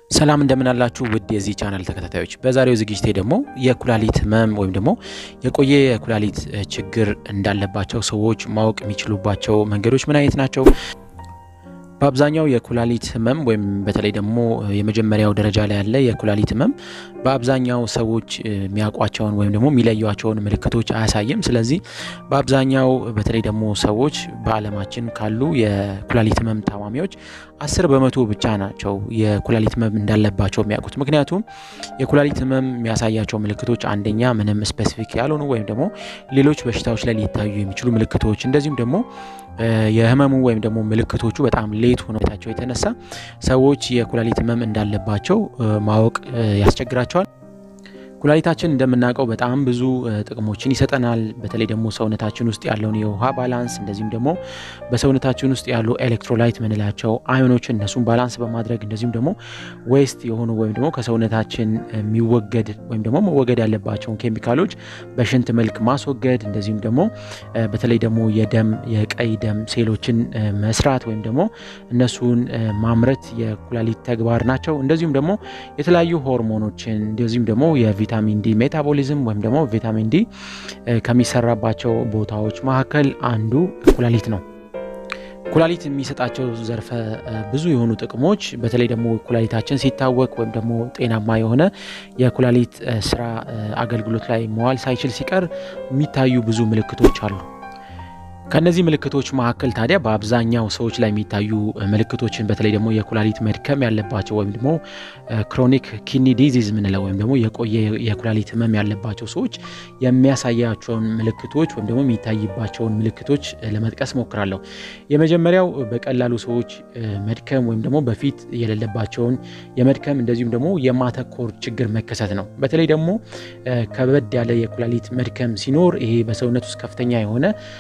ሰላም እንደምን አላችሁ ውድ የዚህ ቻናል ተከታታዮች፣ በዛሬው ዝግጅቴ ደግሞ የኩላሊት ህመም ወይም ደግሞ የቆየ የኩላሊት ችግር እንዳለባቸው ሰዎች ማወቅ የሚችሉባቸው መንገዶች ምን አይነት ናቸው? በአብዛኛው የኩላሊት ህመም ወይም በተለይ ደግሞ የመጀመሪያው ደረጃ ላይ ያለ የኩላሊት ህመም በአብዛኛው ሰዎች የሚያውቋቸውን ወይም ደግሞ የሚለዩቸውን ምልክቶች አያሳይም። ስለዚህ በአብዛኛው በተለይ ደግሞ ሰዎች በዓለማችን ካሉ የኩላሊት ህመም ታማሚዎች አስር በመቶ ብቻ ናቸው የኩላሊት ህመም እንዳለባቸው የሚያውቁት። ምክንያቱም የኩላሊት ህመም የሚያሳያቸው ምልክቶች አንደኛ ምንም ስፔሲፊክ ያልሆኑ ወይም ደግሞ ሌሎች በሽታዎች ላይ ሊታዩ የሚችሉ ምልክቶች እንደዚሁም ደግሞ የህመሙ ወይም ደግሞ ምልክቶቹ በጣም ሌት ሆነታቸው የተነሳ ሰዎች የኩላሊት ህመም እንዳለባቸው ማወቅ ያስቸግራቸዋል። ኩላሊታችን እንደምናውቀው በጣም ብዙ ጥቅሞችን ይሰጠናል። በተለይ ደግሞ ሰውነታችን ውስጥ ያለውን የውሃ ባላንስ እንደዚሁም ደግሞ በሰውነታችን ውስጥ ያሉ ኤሌክትሮላይት ምንላቸው አዮኖችን እነሱን ባላንስ በማድረግ እንደዚሁም ደግሞ ዌስት የሆኑ ወይም ደግሞ ከሰውነታችን የሚወገድ ወይም ደግሞ መወገድ ያለባቸውን ኬሚካሎች በሽንት መልክ ማስወገድ እንደዚሁም ደግሞ በተለይ ደግሞ የደም የቀይ ደም ሴሎችን መስራት ወይም ደግሞ እነሱን ማምረት የኩላሊት ተግባር ናቸው። እንደዚሁም ደግሞ የተለያዩ ሆርሞኖችን እንደዚሁም ደግሞ የቪታሚን ዲ ሜታቦሊዝም ወይም ደግሞ ቪታሚን ዲ ከሚሰራባቸው ቦታዎች መካከል አንዱ ኩላሊት ነው። ኩላሊት የሚሰጣቸው ዘርፈ ብዙ የሆኑ ጥቅሞች በተለይ ደግሞ ኩላሊታችን ሲታወክ ወይም ደግሞ ጤናማ የሆነ የኩላሊት ስራ አገልግሎት ላይ መዋል ሳይችል ሲቀር የሚታዩ ብዙ ምልክቶች አሉ። ከነዚህ ምልክቶች መካከል ታዲያ በአብዛኛው ሰዎች ላይ የሚታዩ ምልክቶችን በተለይ ደግሞ የኩላሊት መድከም ያለባቸው ወይም ደግሞ ክሮኒክ ኪኒ ዲዚዝ ምንለው ወይም ደግሞ የቆየ የኩላሊት ህመም ያለባቸው ሰዎች የሚያሳያቸውን ምልክቶች ወይም ደግሞ የሚታይባቸውን ምልክቶች ለመጥቀስ ሞክራለሁ። የመጀመሪያው በቀላሉ ሰዎች መድከም ወይም ደግሞ በፊት የሌለባቸውን የመድከም እንደዚሁም ደግሞ የማተኮር ችግር መከሰት ነው። በተለይ ደግሞ ከበድ ያለ የኩላሊት መድከም ሲኖር ይሄ በሰውነት ውስጥ ከፍተኛ የሆነ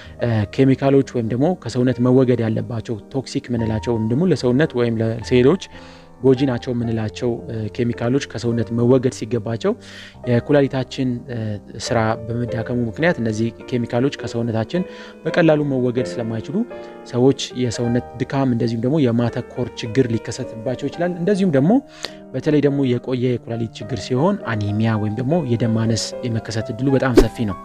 ኬሚካሎች ወይም ደግሞ ከሰውነት መወገድ ያለባቸው ቶክሲክ ምንላቸው ወይም ደግሞ ለሰውነት ወይም ለሴሎች ጎጂ ናቸው የምንላቸው ኬሚካሎች ከሰውነት መወገድ ሲገባቸው የኩላሊታችን ስራ በመዳከሙ ምክንያት እነዚህ ኬሚካሎች ከሰውነታችን በቀላሉ መወገድ ስለማይችሉ ሰዎች የሰውነት ድካም እንደዚሁም ደግሞ የማተኮር ችግር ሊከሰትባቸው ይችላል። እንደዚሁም ደግሞ በተለይ ደግሞ የቆየ የኩላሊት ችግር ሲሆን አኒሚያ ወይም ደግሞ የደም ማነስ የመከሰት እድሉ በጣም ሰፊ ነው።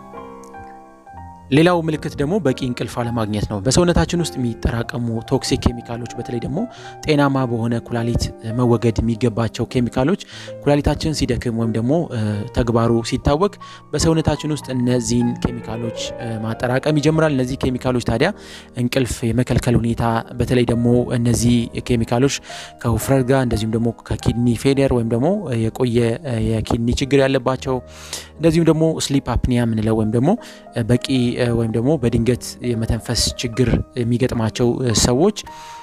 ሌላው ምልክት ደግሞ በቂ እንቅልፍ አለማግኘት ነው። በሰውነታችን ውስጥ የሚጠራቀሙ ቶክሲክ ኬሚካሎች በተለይ ደግሞ ጤናማ በሆነ ኩላሊት መወገድ የሚገባቸው ኬሚካሎች ኩላሊታችን ሲደክም ወይም ደግሞ ተግባሩ ሲታወክ በሰውነታችን ውስጥ እነዚህን ኬሚካሎች ማጠራቀም ይጀምራል። እነዚህ ኬሚካሎች ታዲያ እንቅልፍ የመከልከል ሁኔታ በተለይ ደግሞ እነዚህ ኬሚካሎች ከውፍረት ጋር እንደዚሁም ደግሞ ከኪድኒ ፌሊየር ወይም ደግሞ የቆየ የኪድኒ ችግር ያለባቸው እንደዚሁም ደግሞ ስሊፕ አፕኒያ የምንለው ወይም ደግሞ በቂ ወይም ደግሞ በድንገት የመተንፈስ ችግር የሚገጥማቸው ሰዎች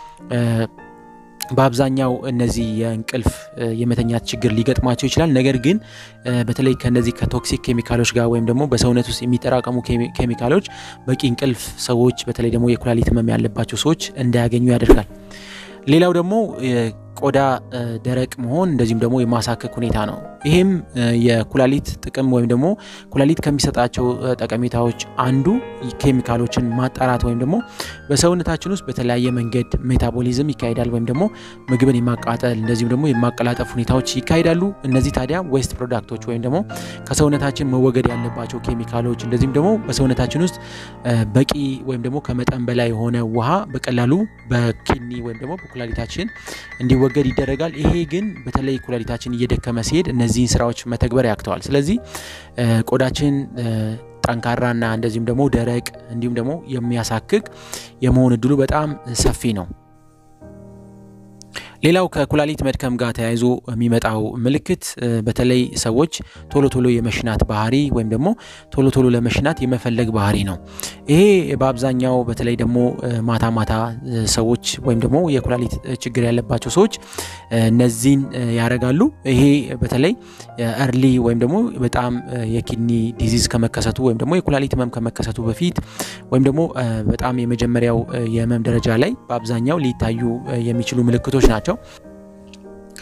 በአብዛኛው እነዚህ የእንቅልፍ የመተኛት ችግር ሊገጥማቸው ይችላል። ነገር ግን በተለይ ከነዚህ ከቶክሲክ ኬሚካሎች ጋር ወይም ደግሞ በሰውነት ውስጥ የሚጠራቀሙ ኬሚካሎች በቂ እንቅልፍ ሰዎች በተለይ ደግሞ የኩላሊት ህመም ያለባቸው ሰዎች እንዳያገኙ ያደርጋል። ሌላው ደግሞ ቆዳ ደረቅ መሆን እንደዚሁም ደግሞ የማሳከክ ሁኔታ ነው። ይህም የኩላሊት ጥቅም ወይም ደግሞ ኩላሊት ከሚሰጣቸው ጠቀሜታዎች አንዱ ኬሚካሎችን ማጣራት ወይም ደግሞ በሰውነታችን ውስጥ በተለያየ መንገድ ሜታቦሊዝም ይካሄዳል ወይም ደግሞ ምግብን የማቃጠል እንደዚሁም ደግሞ የማቀላጠፍ ሁኔታዎች ይካሄዳሉ። እነዚህ ታዲያ ዌስት ፕሮዳክቶች ወይም ደግሞ ከሰውነታችን መወገድ ያለባቸው ኬሚካሎች እንደዚሁም ደግሞ በሰውነታችን ውስጥ በቂ ወይም ደግሞ ከመጠን በላይ የሆነ ውሃ በቀላሉ በኪድኒ ወይም ደግሞ በኩላሊታችን እንዲወ ገድ ይደረጋል። ይሄ ግን በተለይ ኩላሊታችን እየደከመ ሲሄድ እነዚህን ስራዎች መተግበር ያክተዋል። ስለዚህ ቆዳችን ጠንካራና እንደዚሁም ደግሞ ደረቅ እንዲሁም ደግሞ የሚያሳክክ የመሆን እድሉ በጣም ሰፊ ነው። ሌላው ከኩላሊት መድከም ጋር ተያይዞ የሚመጣው ምልክት በተለይ ሰዎች ቶሎ ቶሎ የመሽናት ባህሪ ወይም ደግሞ ቶሎ ቶሎ ለመሽናት የመፈለግ ባህሪ ነው። ይሄ በአብዛኛው በተለይ ደግሞ ማታ ማታ ሰዎች ወይም ደግሞ የኩላሊት ችግር ያለባቸው ሰዎች እነዚህን ያደርጋሉ። ይሄ በተለይ እርሊ ወይም ደግሞ በጣም የኪድኒ ዲዚዝ ከመከሰቱ ወይም ደግሞ የኩላሊት ህመም ከመከሰቱ በፊት ወይም ደግሞ በጣም የመጀመሪያው የህመም ደረጃ ላይ በአብዛኛው ሊታዩ የሚችሉ ምልክቶች ናቸው።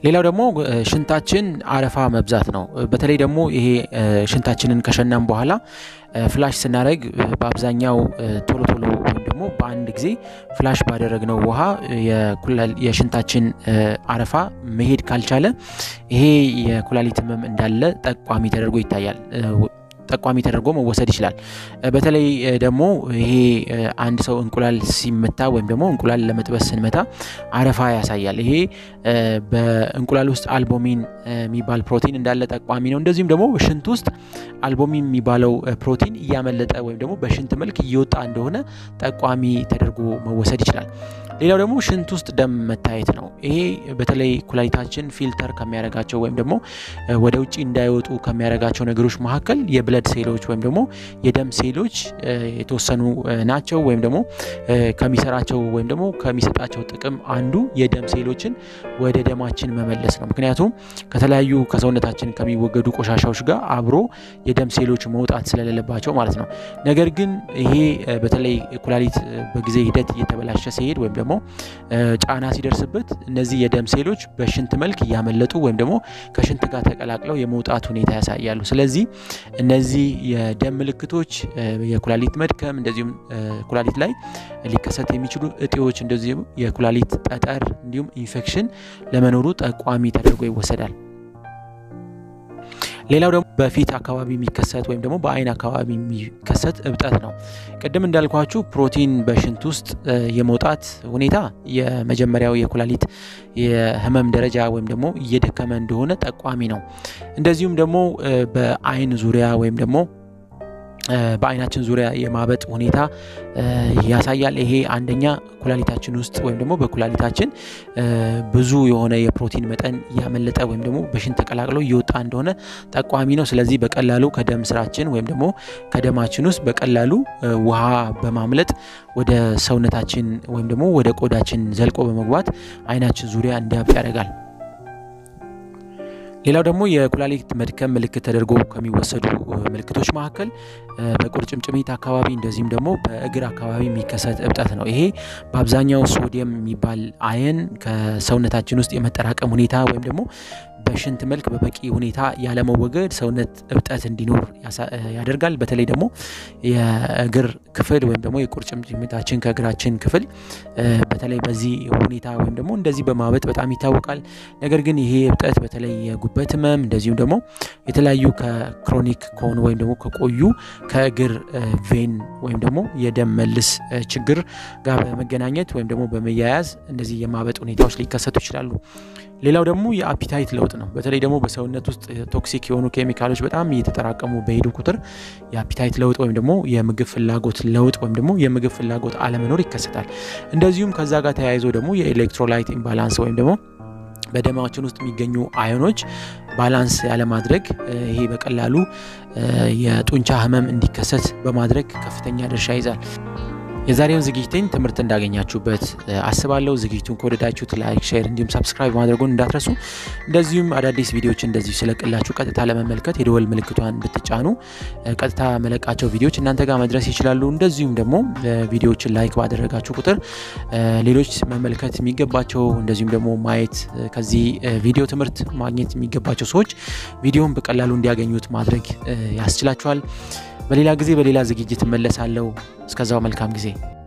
ሌላው ደግሞ ሽንታችን አረፋ መብዛት ነው። በተለይ ደግሞ ይሄ ሽንታችንን ከሸናም በኋላ ፍላሽ ስናደርግ በአብዛኛው ቶሎ ቶሎ ወይም ደግሞ በአንድ ጊዜ ፍላሽ ባደረግነው ውሃ የሽንታችን አረፋ መሄድ ካልቻለ ይሄ የኩላሊት ህመም እንዳለ ጠቋሚ ተደርጎ ይታያል ጠቋሚ ተደርጎ መወሰድ ይችላል። በተለይ ደግሞ ይሄ አንድ ሰው እንቁላል ሲመታ ወይም ደግሞ እንቁላል ለመጥበስ ስንመታ አረፋ ያሳያል። ይሄ በእንቁላል ውስጥ አልቦሚን የሚባል ፕሮቲን እንዳለ ጠቋሚ ነው። እንደዚሁም ደግሞ ሽንት ውስጥ አልቦሚን የሚባለው ፕሮቲን እያመለጠ ወይም ደግሞ በሽንት መልክ እየወጣ እንደሆነ ጠቋሚ ተደርጎ መወሰድ ይችላል። ሌላው ደግሞ ሽንት ውስጥ ደም መታየት ነው። ይሄ በተለይ ኩላሊታችን ፊልተር ከሚያደርጋቸው ወይም ደግሞ ወደ ውጭ እንዳይወጡ ከሚያደርጋቸው ነገሮች መካከል የብለድ ሴሎች ወይም ደግሞ የደም ሴሎች የተወሰኑ ናቸው። ወይም ደግሞ ከሚሰራቸው ወይም ደግሞ ከሚሰጣቸው ጥቅም አንዱ የደም ሴሎችን ወደ ደማችን መመለስ ነው። ምክንያቱም ከተለያዩ ከሰውነታችን ከሚወገዱ ቆሻሻዎች ጋር አብሮ የደም ሴሎች መውጣት ስለሌለባቸው ማለት ነው። ነገር ግን ይሄ በተለይ ኩላሊት በጊዜ ሂደት እየተበላሸ ሲሄድ ወይም ደግሞ ጫና ሲደርስበት እነዚህ የደም ሴሎች በሽንት መልክ እያመለጡ ወይም ደግሞ ከሽንት ጋር ተቀላቅለው የመውጣት ሁኔታ ያሳያሉ። ስለዚህ እነዚህ የደም ምልክቶች የኩላሊት መድከም፣ እንደዚሁም ኩላሊት ላይ ሊከሰት የሚችሉ እጢዎች፣ እንደዚሁም የኩላሊት ጠጠር እንዲሁም ኢንፌክሽን ለመኖሩ ጠቋሚ ተደርጎ ይወሰዳል። ሌላው ደግሞ በፊት አካባቢ የሚከሰት ወይም ደግሞ በአይን አካባቢ የሚከሰት እብጠት ነው። ቅድም እንዳልኳችሁ ፕሮቲን በሽንት ውስጥ የመውጣት ሁኔታ የመጀመሪያው የኩላሊት የህመም ደረጃ ወይም ደግሞ እየደከመ እንደሆነ ጠቋሚ ነው። እንደዚሁም ደግሞ በአይን ዙሪያ ወይም ደግሞ በአይናችን ዙሪያ የማበጥ ሁኔታ ያሳያል። ይሄ አንደኛ ኩላሊታችን ውስጥ ወይም ደግሞ በኩላሊታችን ብዙ የሆነ የፕሮቲን መጠን እያመለጠ ወይም ደግሞ በሽንት ተቀላቅሎ እየወጣ እንደሆነ ጠቋሚ ነው። ስለዚህ በቀላሉ ከደም ስራችን ወይም ደግሞ ከደማችን ውስጥ በቀላሉ ውሃ በማምለጥ ወደ ሰውነታችን ወይም ደግሞ ወደ ቆዳችን ዘልቆ በመግባት አይናችን ዙሪያ እንዲያብጥ ያደርጋል። ሌላው ደግሞ የኩላሊት መድከም ምልክት ተደርጎ ከሚወሰዱ ምልክቶች መካከል በቁርጭምጭሚት አካባቢ እንደዚሁም ደግሞ በእግር አካባቢ የሚከሰት እብጠት ነው። ይሄ በአብዛኛው ሶዲየም የሚባል አየን ከሰውነታችን ውስጥ የመጠራቀም ሁኔታ ወይም ደግሞ በሽንት መልክ በበቂ ሁኔታ ያለመወገድ ሰውነት እብጠት እንዲኖር ያደርጋል። በተለይ ደግሞ የእግር ክፍል ወይም ደግሞ የቁርጭምጭሚታችን ከእግራችን ክፍል በተለይ በዚህ ሁኔታ ወይም ደግሞ እንደዚህ በማበጥ በጣም ይታወቃል። ነገር ግን ይሄ እብጠት በተለይ የጉበት ህመም እንደዚሁም ደግሞ የተለያዩ ከክሮኒክ ከሆኑ ወይም ደግሞ ከቆዩ ከእግር ቬን ወይም ደግሞ የደም መልስ ችግር ጋር በመገናኘት ወይም ደግሞ በመያያዝ እንደዚህ የማበጥ ሁኔታዎች ሊከሰቱ ይችላሉ። ሌላው ደግሞ የአፒታይት ለውጥ ነው። በተለይ ደግሞ በሰውነት ውስጥ ቶክሲክ የሆኑ ኬሚካሎች በጣም እየተጠራቀሙ በሄዱ ቁጥር የአፒታይት ለውጥ ወይም ደግሞ የምግብ ፍላጎት ለውጥ ወይም ደግሞ የምግብ ፍላጎት አለመኖር ይከሰታል። እንደዚሁም ከዛ ጋር ተያይዞ ደግሞ የኤሌክትሮላይት ኢምባላንስ ወይም ደግሞ በደማችን ውስጥ የሚገኙ አዮኖች ባላንስ ያለማድረግ ይሄ በቀላሉ የጡንቻ ህመም እንዲከሰት በማድረግ ከፍተኛ ድርሻ ይዛል። የዛሬውን ዝግጅቴን ትምህርት እንዳገኛችሁበት አስባለሁ። ዝግጅቱን ከወደዳችሁት ላይክ፣ ሼር እንዲሁም ሳብስክራይብ ማድረጉን እንዳትረሱ። እንደዚሁም አዳዲስ ቪዲዮዎች እንደዚሁ ስለቅላችሁ ቀጥታ ለመመልከት የደወል ምልክቷን ብትጫኑ ቀጥታ መለቃቸው ቪዲዮዎች እናንተ ጋር መድረስ ይችላሉ። እንደዚሁም ደግሞ ቪዲዮዎችን ላይክ ባደረጋችሁ ቁጥር ሌሎች መመልከት የሚገባቸው እንደዚሁም ደግሞ ማየት ከዚህ ቪዲዮ ትምህርት ማግኘት የሚገባቸው ሰዎች ቪዲዮን በቀላሉ እንዲያገኙት ማድረግ ያስችላችኋል። በሌላ ጊዜ በሌላ ዝግጅት እመለሳለሁ። እስከዛው መልካም ጊዜ